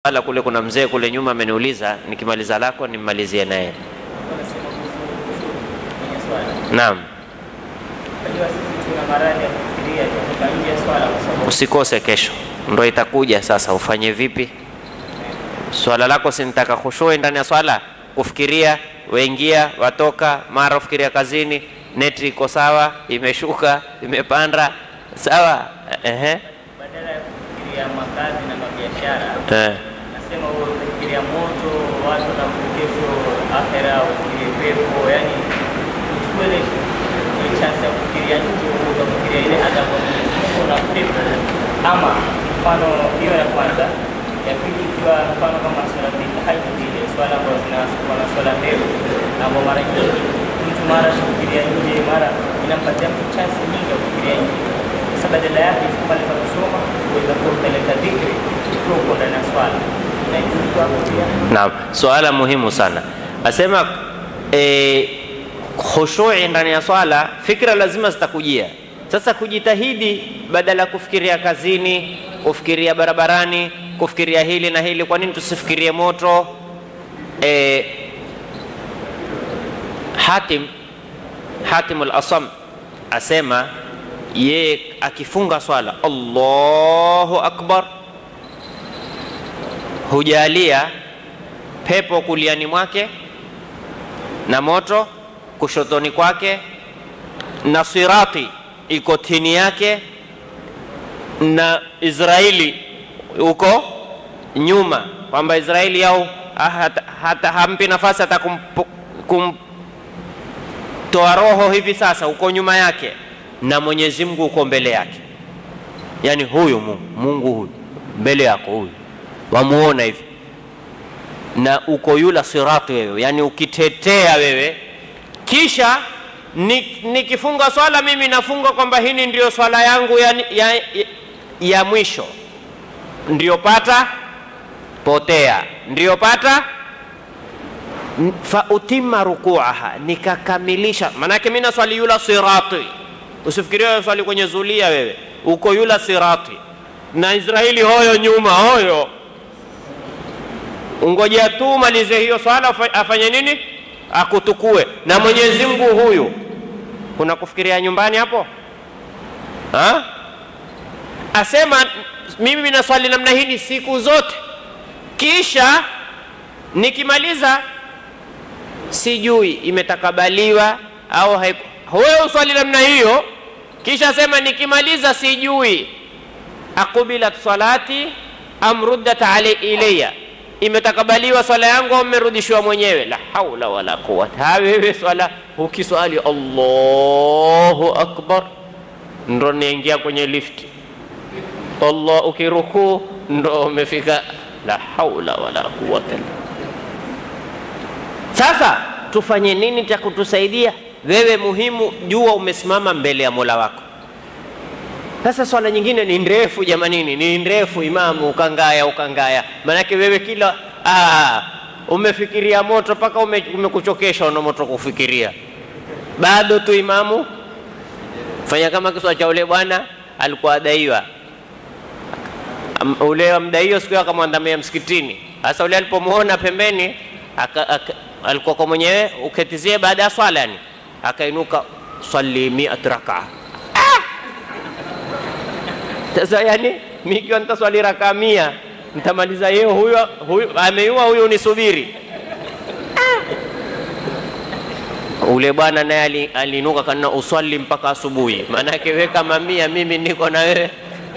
Wala kule kuna mzee kule nyuma ameniuliza, nikimaliza lako nimmalizie naye. Naam, usikose kesho, ndo itakuja sasa. Ufanye vipi? Swala lako sinitaka khushui ndani ya swala, kufikiria waingia watoka, mara ufikiria kazini, neti iko sawa, imeshuka imepanda, sawa. Ehe, badala ya kufikiria makazi na mabiashara eh. nasema wewe ukifikiria moto watu na kesho akhera ufikirie pepo yani uchukue ile ile chance ya kufikiria nje ukafikiria ile adhabu ya Mwenyezi Mungu na pepo ama mfano hiyo ya kwanza ya pili ikiwa mfano kama swala tahajjud ile swala ambazo zinasoma na swala ndefu ambao mara nyingi mtu mara shafikiria nje mara inampatia mtu chance nyingi ya kufikiria nje sasa badala yake pale pa kusoma uweza kuwa ukaleta dhikri ukiwa uko ndani ya swala inajuzu hapo pia Naam, swala muhimu sana. Asema e, khushui ndani ya swala, fikra lazima zitakujia. Sasa kujitahidi, badala ya kufikiria kazini, kufikiria barabarani, kufikiria hili na hili, kwa nini tusifikirie moto? E, Hatim Hatim al-Asam asema yeye akifunga swala Allahu akbar hujalia pepo kuliani mwake na moto kushotoni kwake na sirati iko chini yake na Israeli huko nyuma, kwamba Israeli yao ah, hata, hata hampi nafasi hata kumpo- kumtoa roho hivi sasa, uko nyuma yake na Mwenyezi Mungu uko mbele yake, yani huyu Mungu, Mungu huyu mbele yako huyu wamuona hivi na uko yula sirati wewe, yani ukitetea wewe, kisha ni- nikifunga swala mimi nafunga kwamba hini ndio swala yangu ya, ya, ya, ya mwisho, ndio pata potea, ndio pata N- fa utima rukuaha, nikakamilisha. Maanake mimi naswali yula sirati, usifikirie wewe swali kwenye zulia, wewe uko yula sirati na Israeli hoyo nyuma hoyo ungojea tu malize hiyo swala afa- afanye nini akutukue na mwenyezi mungu huyu kuna kufikiria nyumbani hapo ha? asema mimi naswali namna hii ni siku zote kisha nikimaliza sijui imetakabaliwa au haiku wewe uswali namna hiyo kisha sema nikimaliza sijui akubilat salati am ruddat alai ilayya, imetakabaliwa swala yangu au mmerudishiwa mwenyewe? La haula wala quwwata. Ha, wewe swala ukiswali Allahu akbar ndo niingia kwenye lifti, Allah ukirukuu ndo umefika. La haula wala quwwata. Sasa tufanye nini cha kutusaidia? Wewe muhimu, jua umesimama mbele ya Mola wako. Sasa swala nyingine ni ndefu jamanini, ni ndefu imamu, ukangaya ukangaya, maanake wewe kila aa, umefikiria moto mpaka ume, umekuchokesha una moto kufikiria, bado tu imamu. Fanya kama kiswa cha ule bwana alikuwa adaiwa Am- ule mdaio siku hiyo akamwandamia msikitini. Sasa ule alipomwona pembeni aka, aka, alikuwa kwa mwenyewe uketizie baada ya swala yani, akainuka swali miat rakaa sasa yani mikiwa nitaswali raka mia nitamaliza yeye huyo huyo ameiua huyu nisubiri Ah! ule bwana naye ali- aliinuka kana uswali mpaka asubuhi maanake we kama mia mimi niko na wewe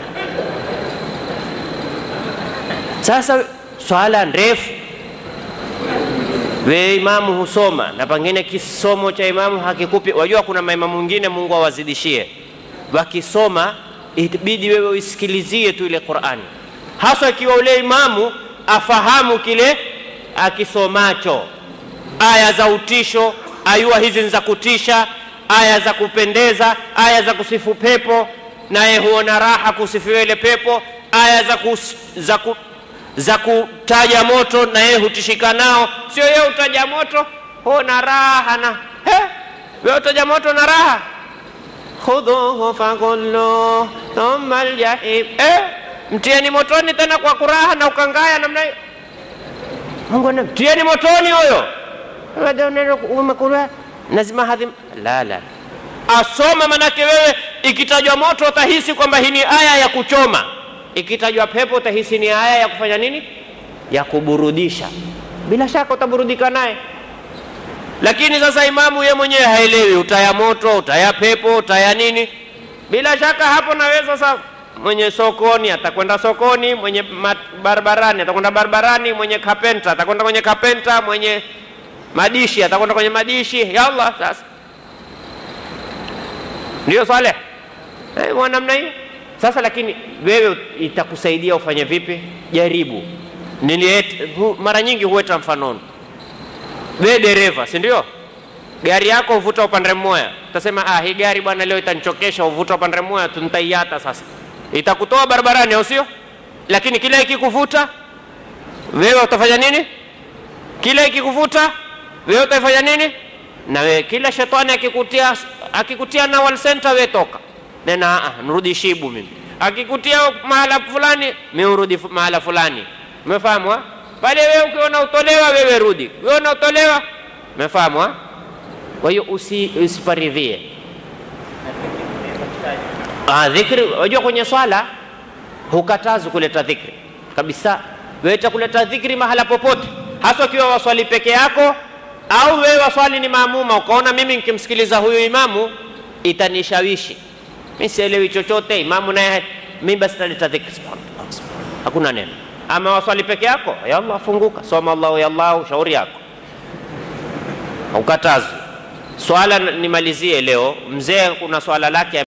sasa swala ndefu we imamu husoma na pengine kisomo cha imamu hakikupi wajua kuna maimamu wengine mungu awazidishie wakisoma itabidi wewe uisikilizie tu ile qurani hasa ikiwa ule imamu afahamu kile akisomacho aya za utisho ayua hizi ni za kutisha aya za kupendeza aya za kusifu pepo naye huona raha kusifiwa ile pepo aya za, kus, za, ku, za kutaja moto na yeye hutishika nao sio yeye utaja moto huona raha na he wewe utaja moto na raha khudhuhu faghulluh thumma aljahim eh mtieni motoni tena kwa kuraha na ukangaya namna hiyo. Mungu ana mtieni motoni huyo, umekura lazima hadhi la la asoma, manake wewe ikitajwa moto utahisi kwamba hii ni aya ya kuchoma, ikitajwa pepo utahisi ni aya ya kufanya nini, ya kuburudisha. Bila shaka utaburudika naye lakini sasa imamu ye mwenyewe haelewi utaya moto utaya pepo utaya nini. Bila shaka hapo nawe sasa, mwenye sokoni atakwenda sokoni, mwenye barabarani atakwenda barabarani, mwenye kapenta atakwenda kwenye kapenta, mwenye madishi atakwenda kwenye madishi. Ya Allah, sasa ndio Saleh eh, namna hiyo sasa. Lakini wewe itakusaidia ufanye vipi? Jaribu. Niliet, mara nyingi huweta mfanoni we dereva, si ndio? Gari yako uvuta upande mmoja, utasema ah, hii gari bwana leo itanichokesha, uvuta upande mmoja, tunitaiata sasa, itakutoa barabarani, au sio? Lakini kila ikikuvuta wewe utafanya nini? Kila ikikuvuta wewe utafanya nini? Na wewe kila shetani akikutia akikutia na wal center, wewe toka nena, ah, nirudi Shibu mimi. Akikutia mahala fulani, mimi urudi mahala fulani, umefahamu? pale wewe ukiona utolewa, wewe rudi, wewe unaotolewa, umefahamu? Kwa hiyo usi, usiparidhie ah, dhikri. Unajua kwenye swala hukatazi kuleta dhikri kabisa. Wewe kuleta dhikri mahala popote, hasa ukiwa waswali peke yako au wewe waswali ni maamuma, ukaona mimi nikimsikiliza huyu imamu itanishawishi, mimi sielewi chochote, imamu naye mimi basi taleta dhikri, hakuna neno ama waswali peke yako, ya Allah, funguka, soma Allahu ya Allah, shauri yako, haukatazwi. Swala nimalizie leo, mzee kuna swala lake